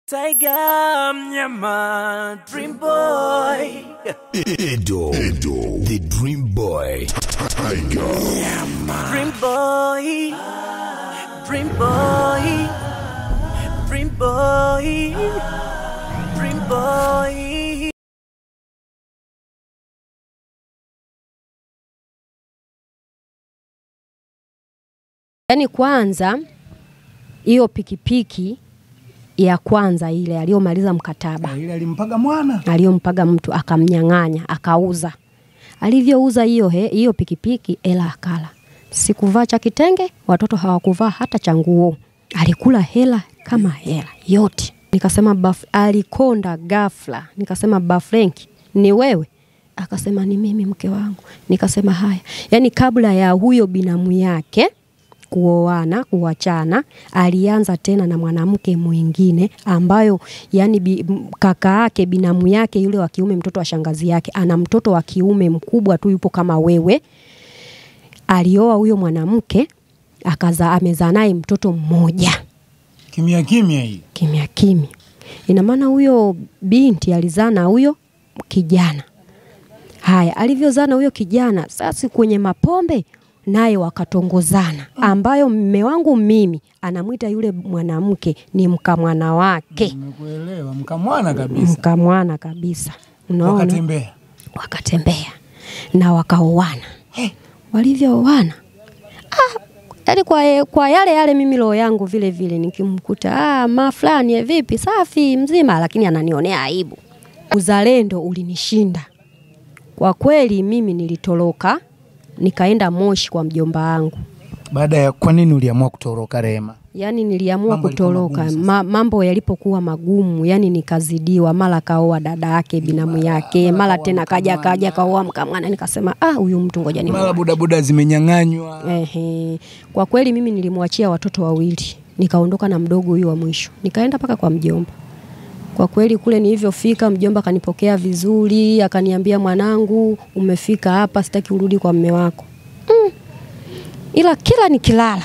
Tiger mnyama Dream Boy Edo, Edo, the Dream Boy, Tiger, Dream Boy Dream Boy Dream Boy Dream Boy Yaani kwanza hiyo pikipiki ya kwanza ile aliyomaliza mkataba ile alimpaga mwana aliyompaga mtu akamnyang'anya akauza. Alivyouza hiyo he- hiyo pikipiki, ela akala. Sikuvaa cha kitenge, watoto hawakuvaa hata cha nguo. Alikula hela kama hela yote. Nikasema baf, alikonda ghafla. Nikasema Bafrenki, ni wewe? Akasema ni mimi mke wangu. Nikasema haya, yaani kabla ya huyo binamu yake kuoana kuachana, alianza tena na mwanamke mwingine ambayo yani bi, m- kaka yake binamu yake yule wa kiume, mtoto wa shangazi yake, ana mtoto wa kiume mkubwa tu, yupo kama wewe. Alioa huyo mwanamke akazaa, amezaa naye mtoto mmoja kimya kimya hii kimya kimya. Ina maana huyo binti alizaa na huyo kijana. Haya, alivyozaa na huyo kijana, sasa kwenye mapombe naye wakatongozana, ambayo mme wangu mimi anamwita yule mwanamke ni mkamwana wake, nimekuelewa mkamwana kabisa mkamwana kabisa. Unaona, wakatembea wakatembea na wakaoana. Walivyooana ah, yani kwa, kwa yale yale, mimi roho yangu vile vile nikimkuta ah, ma fulani eh, vipi, safi mzima, lakini ananionea aibu. Uzalendo ulinishinda kwa kweli. Mimi nilitoroka nikaenda Moshi kwa mjomba wangu. baada ya kwa nini uliamua kutoroka Rehema Yaani niliamua Mambo yalikuwa kutoroka magumu sasa. ma, mambo yalipokuwa magumu, yani nikazidiwa, mara kaoa dada yake binamu yake, mara tena kaja kaja kaoa mkamwana, nikasema ah, huyu mtu ngoja ni mara bodaboda zimenyang'anywa Ehe. Kwa kweli mimi nilimwachia watoto wawili, nikaondoka na mdogo huyu wa mwisho, nikaenda mpaka kwa mjomba. Kwa kweli kule nilivyofika, mjomba akanipokea vizuri, akaniambia mwanangu, umefika hapa, sitaki urudi kwa mme wako mm. Ila kila nikilala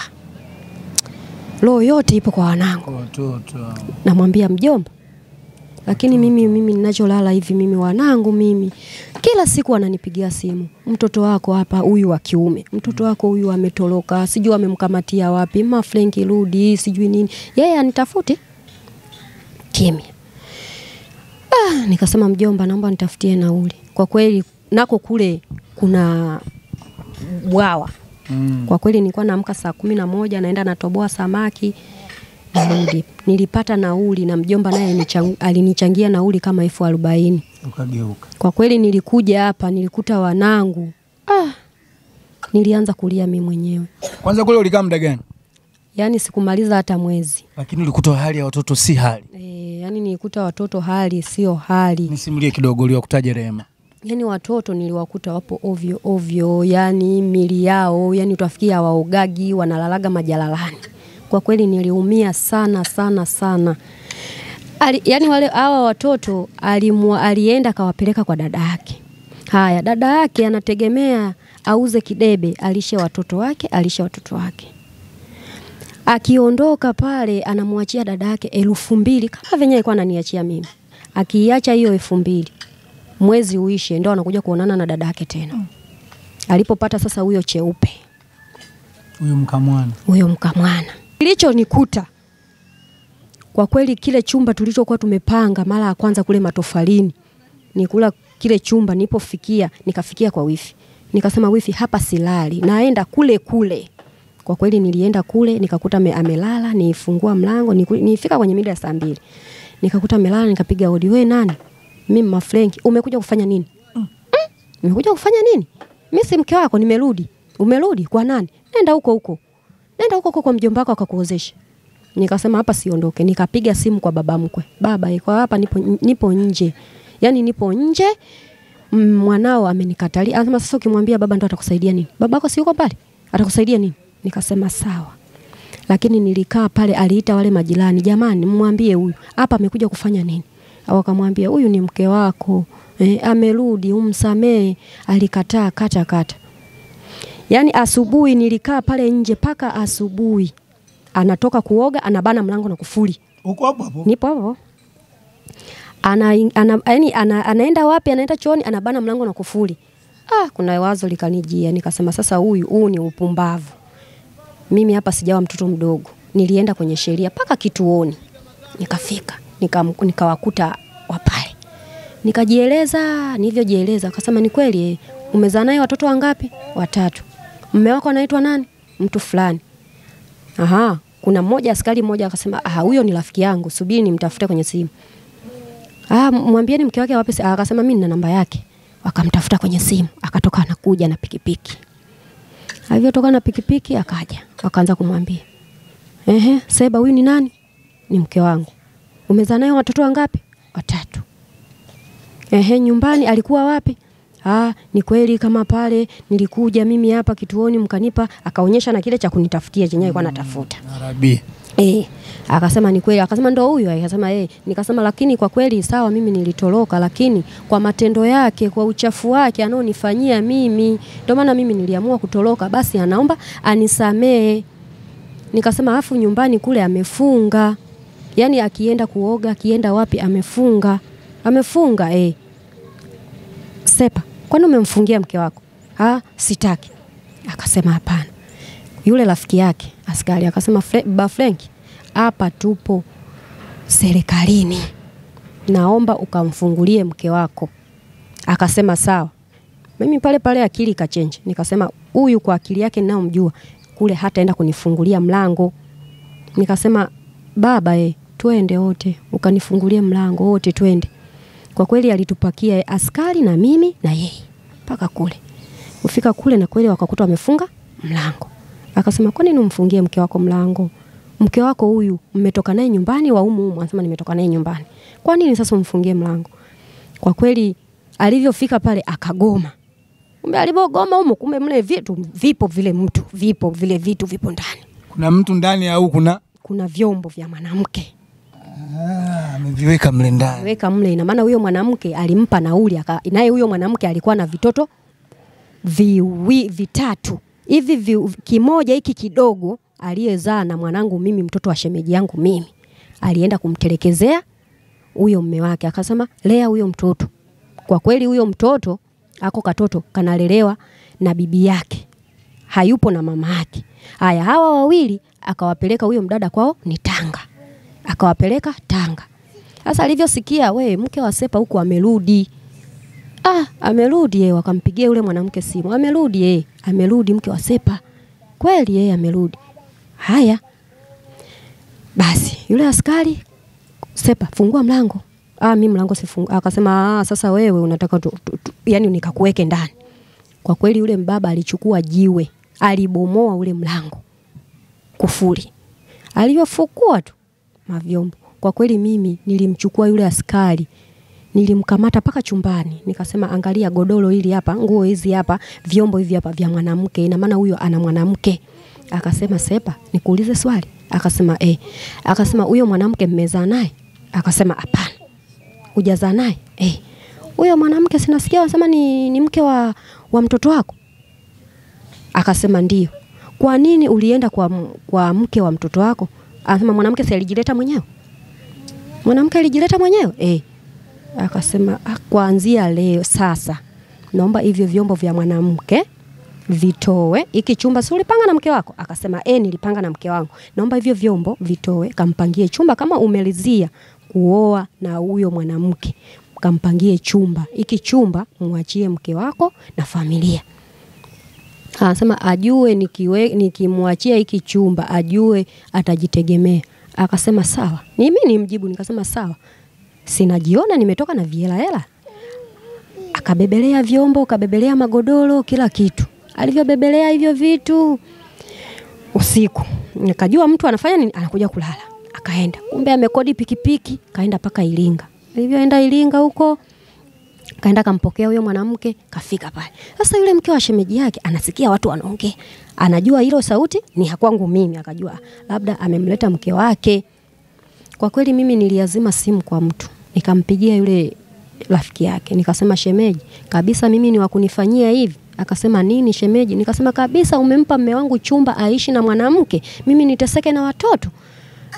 roho yote ipo kwa wanangu, watoto namwambia mjomba, lakini mimi mimi ninacholala hivi mimi wanangu mimi kila siku wananipigia simu, mtoto wako hapa, huyu wa kiume, mtoto wako huyu ametoroka, sijui amemkamatia wapi, ma Frenki rudi, sijui nini, yeye anitafuti kimya. Ah, nikasema mjomba, naomba nitafutie nauli. Kwa kweli nako kule kuna bwawa mm. kwa kweli nilikuwa naamka saa kumi na moja naenda natoboa samaki narudi. Nilipata nauli na mjomba naye nichang- alinichangia nauli kama elfu arobaini. ukageuka Kwa kweli nilikuja hapa nilikuta wanangu ah, nilianza kulia mi mwenyewe, kwanza kule ulikaa muda gani yaani sikumaliza hata mwezi lakini ulikuta hali ya watoto si hali e, yaani nilikuta watoto hali sio hali, nisimulie kidogo uliwakutaje Rehema yaani watoto niliwakuta wapo ovyo ovyo, yaani mili yao yaani utafikia hawaogagi, wanalalaga majalalani. Kwa kweli niliumia sana sana sana. Ali, yani wale hawa watoto alimwa, alienda akawapeleka kwa dada yake. Haya, dada yake anategemea auze kidebe, alishe watoto wake, alishe watoto wake. Akiondoka pale anamwachia dada yake elfu mbili kama venye alikuwa ananiachia mimi. Akiiacha hiyo elfu mbili mwezi uishe, ndo anakuja kuonana na dada yake tena. Alipopata sasa huyo cheupe huyu mkamwana huyo mkamwana. Kilichonikuta kwa kweli, kile chumba tulichokuwa tumepanga mara ya kwanza kule matofalini, nikula kile chumba, nilipofikia nikafikia kwa wifi, nikasema wifi, hapa silali, naenda kule kule. Kwa kweli nilienda kule nikakuta me, amelala, nifungua mlango, niku- nifika kwenye mida ya saa mbili nikakuta amelala, nikapiga hodi, we nani? Mimi Mafrenki, umekuja kufanya nini? Mm. Umekuja kufanya nini? Mimi si mke wako, nimerudi. Umerudi kwa nani? Nenda huko huko, nenda huko huko kwa mjomba wako akakuozesha. Nikasema hapa siondoke, nikapiga simu kwa baba mkwe, baba iko hapa, nipo, nipo nje, yaani nipo nje mm, mwanao amenikatalia. Anasema sasa, ukimwambia baba ndo atakusaidia nini? Babako si yuko pale, atakusaidia nini? Nikasema sawa, lakini nilikaa pale, aliita wale majirani, jamani, mwambie huyu hapa amekuja kufanya nini? Wakamwambia huyu ni mke wako eh, amerudi, umsamee. Alikataa kata kata. Yaani asubuhi nilikaa pale nje mpaka asubuhi, anatoka kuoga, anabana mlango na kufuli. uko hapo hapo Nipo hapo ana, ana, yani, ana, anaenda wapi? Anaenda chooni, anabana mlango na kufuli. Ah, kuna wazo likanijia, nikasema sasa, huyu huu ni upumbavu. Mimi hapa sijawa mtoto mdogo, nilienda kwenye sheria mpaka kituoni, nikafika nika- nikawakuta wapale, nikajieleza. Nilivyojieleza akasema ni kweli, eh, umezaa naye watoto wangapi? Watatu. Mme wako anaitwa nani? Mtu fulani. Aha, kuna mmoja askari mmoja akasema, ah, huyo ni rafiki yangu, subiri nimtafute kwenye simu. Ah, mwambieni mke wake wapi? Ah, Akasema mimi nina namba yake. Wakamtafuta kwenye simu, akatoka anakuja na pikipiki. Alivyotoka na pikipiki akaja, wakaanza kumwambia, ehe, Seba, huyu ni nani? Ni mke wangu. Umezaa naye watoto wangapi? Watatu. Ehe, nyumbani alikuwa wapi? Ah, ni kweli kama pale nilikuja mimi hapa kituoni mkanipa, akaonyesha na kile cha kunitafutia chenye alikuwa anatafuta. Arabi. Eh, akasema ni kweli, akasema ndo huyu, akasema eh, nikasema lakini kwa kweli sawa, mimi nilitoroka, lakini kwa matendo yake, kwa uchafu wake anaonifanyia mimi, ndio maana mimi niliamua kutoroka, basi anaomba anisamee. Nikasema afu nyumbani kule amefunga, yaani akienda kuoga, akienda wapi amefunga, amefunga eh. Sepa, kwani umemfungia mke wako? Ah, sitaki. Akasema hapana. Yule rafiki yake askari akasema, "Fre- ba Frenki, hapa tupo serikalini, naomba ukamfungulie mke wako. Akasema sawa. Mimi pale pale akili ikachenji, nikasema huyu kwa akili yake ninayomjua kule hataenda kunifungulia mlango. Nikasema baba, e, twende wote ukanifungulie mlango wote, twende. Kwa kweli alitupakia eh, askari na mimi na yeye mpaka kule. Kufika kule na kweli wakakuta wamefunga mlango. Akasema kwa nini umfungie mke wako mlango? Mke wako huyu mmetoka naye nyumbani wa umu umu, anasema nimetoka naye nyumbani. Kwa nini sasa umfungie mlango? Kwa kweli alivyofika pale akagoma. Kumbe alivyogoma humo, kumbe mle vitu vipo vile mtu vipo vile vitu vipo ndani. Kuna mtu ndani au kuna Kuna vyombo vya mwanamke Ah, ameviweka mle ndani. weka mle. Ina maana huyo mwanamke alimpa nauli, aka- naye huyo mwanamke alikuwa na vitoto viwi, vitatu hivi vi, kimoja hiki kidogo aliyezaa na mwanangu mimi, mtoto wa shemeji yangu mimi, alienda kumtelekezea huyo mme wake, akasema lea huyo mtoto. Kwa kweli huyo mtoto ako katoto kanalelewa na bibi yake, hayupo na mama yake. Haya, hawa wawili akawapeleka huyo mdada kwao ni Tanga, akawapeleka Tanga. Sasa alivyosikia we mke wa Sepa huku amerudi, ah, amerudi yeye, wakampigia yule mwanamke simu, amerudi yeye, amerudi mke wa Sepa, kweli yeye amerudi. Haya basi, yule askari Sepa, fungua mlango. Ah, mimi mlango sifungu. Akasema ah, sasa wewe unataka tu, tu, tu, yani nikakuweke ndani. Kwa kweli yule mbaba alichukua jiwe, alibomoa ule mlango kufuri. Alivyofukua tu mavyombo. Kwa kweli mimi nilimchukua yule askari nilimkamata mpaka chumbani, nikasema angalia godoro hili hapa, nguo hizi hapa, vyombo hivi hapa vya mwanamke, ina maana huyo ana mwanamke. Akasema Sepa, nikuulize swali? Akasema eh. Akasema huyo mwanamke mmezaa naye? Akasema hapana. Hujazaa naye? Eh. Huyo mwanamke sinasikia wanasema ni, ni mke wa, wa mtoto wako? Akasema ndio. Kwa nini ulienda kwa, m- kwa mke wa mtoto wako? Anasema mwanamke si alijileta mwenyewe? Mwanamke alijileta mwenyewe? Eh. Akasema "Ah, kuanzia leo sasa naomba hivyo vyombo vya mwanamke vitoe. Hiki chumba si ulipanga na mke wako? Akasema eh, nilipanga na mke wangu. Naomba hivyo vyombo vitoe, kampangie chumba kama umelizia kuoa na huyo mwanamke, kampangie chumba. Hiki chumba mwachie mke wako na familia. Anasema ajue nikiwe, nikimwachia hiki chumba ajue atajitegemea. Akasema sawa. Ni mimi nimjibu nikasema sawa. Sinajiona nimetoka na viela hela. Akabebelea vyombo, akabebelea magodoro, kila kitu. Alivyobebelea hivyo vitu usiku, nikajua mtu anafanya nini, anakuja kulala. Akaenda, kumbe amekodi pikipiki, kaenda mpaka Iringa. Alivyoenda Iringa huko kaenda kampokea huyo mwanamke, kafika pale. Sasa yule mke wa shemeji yake anasikia watu wanaongea, anajua hilo sauti ni ya kwangu mimi, akajua labda amemleta mke wake. Kwa kweli mimi niliazima simu kwa mtu, nikampigia yule rafiki yake, nikasema shemeji, kabisa mimi ni wa kunifanyia hivi. Akasema nini shemeji? Nikasema kabisa, umempa mme wangu chumba aishi na mwanamke, mimi niteseke na watoto.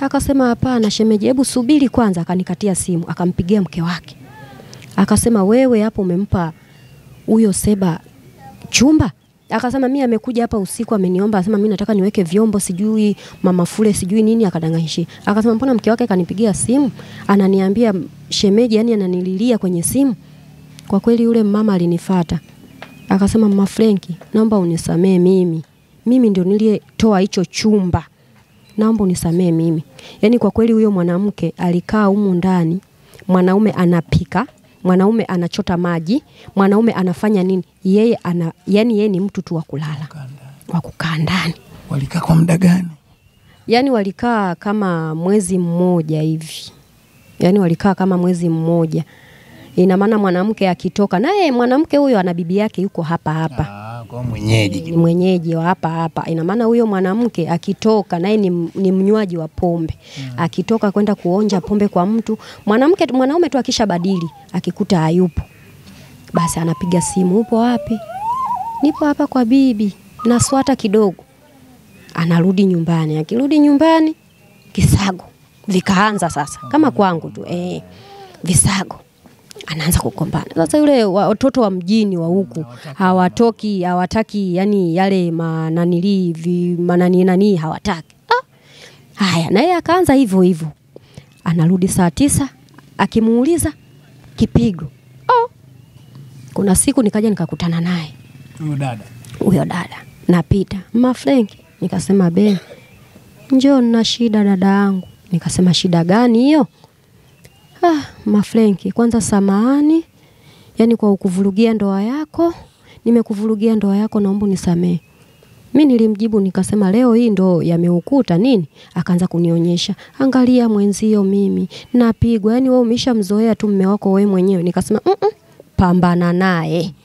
Akasema hapana shemeji, hebu subiri kwanza. Akanikatia simu, akampigia mke wake, akasema wewe hapo umempa huyo Seba chumba? Akasema mimi amekuja hapa usiku ameniomba, asema mimi nataka niweke vyombo sijui mama fule sijui nini, akadanganyishia. Akasema mbona mke wake kanipigia simu ananiambia shemeji, yani ananililia kwenye simu. Kwa kweli yule mama alinifata akasema, mama Frenki, naomba unisamee mimi, mimi ndio niliyetoa hicho chumba, naomba unisamee mimi. Yani kwa kweli huyo mwanamke alikaa humu ndani, mwanaume anapika mwanaume anachota maji, mwanaume anafanya nini, yeye ana, yani yeye ni mtu tu wa kulala wa kukaa ndani. Walikaa kwa muda gani? Yani walikaa kama mwezi mmoja hivi, yani walikaa kama mwezi mmoja. Ina maana mwanamke akitoka naye, mwanamke huyo ana bibi yake yuko hapa hapa Ah, kwa mwenyeji. ni mwenyeji wa hapa hapa. Ina maana huyo mwanamke akitoka naye ni, ni mnywaji wa pombe akitoka kwenda kuonja pombe kwa mtu mwanamke, mwanaume tu akishabadili akikuta hayupo, basi anapiga simu, upo wapi? Nipo hapa kwa bibi, naswata kidogo. Anarudi nyumbani, akirudi nyumbani kisago vikaanza sasa, kama kwangu tu eh, visago anaanza kukombana. Sasa yule wa- watoto wa mjini wa huku hawatoki, hawataki yani yale mananili vi manani nani hawataki. Ah, haya na yeye akaanza hivyo hivyo, anarudi saa tisa, akimuuliza kipigo. Oh, kuna siku nikaja nikakutana naye Huyo dada. huyo dada napita, mma Frenki, nikasema be, njoo nina shida dada yangu. Nikasema shida gani hiyo? Ah, mma Frenki, kwanza samahani, yani kwa ukuvurugia ndoa yako, nimekuvurugia ndoa yako, naomba unisamehe. Mi nilimjibu nikasema leo hii ndo yameukuta nini? Akaanza kunionyesha, angalia mwenzio, mimi napigwa, yani wewe umeshamzoea tu mme wako wewe mwenyewe. Nikasema mm -mm, pambana naye